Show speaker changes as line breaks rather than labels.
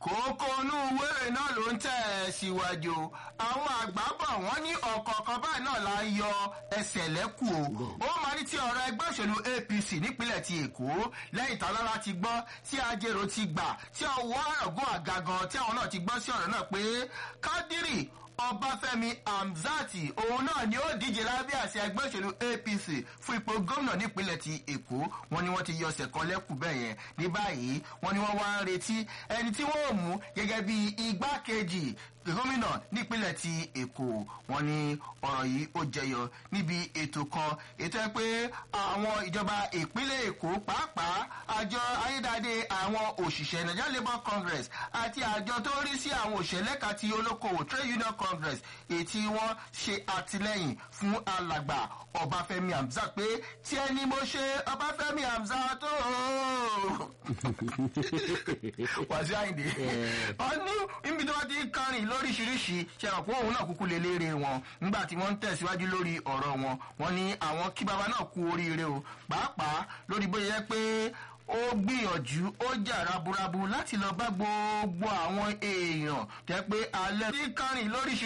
kókó inú wéré náà ló ń tẹ̀ ẹ́ síwájú àwọn àgbà bọ̀ wọ́n ní ọ̀kọ̀ọ̀kan báyìí náà la ń yọ ẹsẹ̀ lẹ́kù o ó máa ní ti ọ̀rọ̀ ẹgbẹ́ òṣèlú apc nípínlẹ̀ ti èkó lẹ́yìn tálára ti gbọ́ tí ajérò ti gbà tí ọwọ́ ọ̀gùn àgàgàn tí àwọn náà ti gbọ́ sí ọ̀rọ̀ náà pé kádírì ọbáfẹ́mi hamzati òun náà ni ó díje lábẹ́ àṣẹ ẹgbẹ́ òṣèlú apc fún ipò gómìnà nípínlẹ̀ ti èkó wọn ni wọ́n ti yọ ọ̀sẹ̀ kan lẹ́kù bẹ́ẹ̀ yẹn ní báyìí wọn ni wọ́n wá ń retí ẹni tí wọ́n ò mú gẹ́gẹ́ bí igbákejì gómìnà nípínlẹ̀ ti èkó wọn ni ọ̀rọ̀ yìí ó jẹyọ níbi ètò kan ètò ẹ pé àwọn ìjọba ìpínlẹ̀ èkó pàápàá àjọ ayédáadé àwọn òṣìṣẹ́ nigeria labour congress àti àjọ tó rí sí àwọn òṣèlẹ́ka ti olókoòwò trade union congress ètí wọ́n ṣe àtìlẹ́yìn fún alàgbà ọbáfẹ́mi hamzat pé tí ẹni mo ṣe ọbáfẹ́mi hamzat tó wàásù àyìndé ọdún níbi tí wọ́n ti kárìn lóríṣiríṣi ṣe àpò òun náà kúkú lè léèrè wọn nígbà tí wọ́n ń tẹ̀síwájú lórí ọ̀rọ̀ wọn wọ́n ní àwọn kí baba náà kú oríire o pàápàá lórí bóyá yẹ pé ó gbìyànjú ó jà raburabu láti lọ bá gbogbo àwọn èèyàn jẹ́ pé alẹ́ tí kárìn lóríṣiríṣi.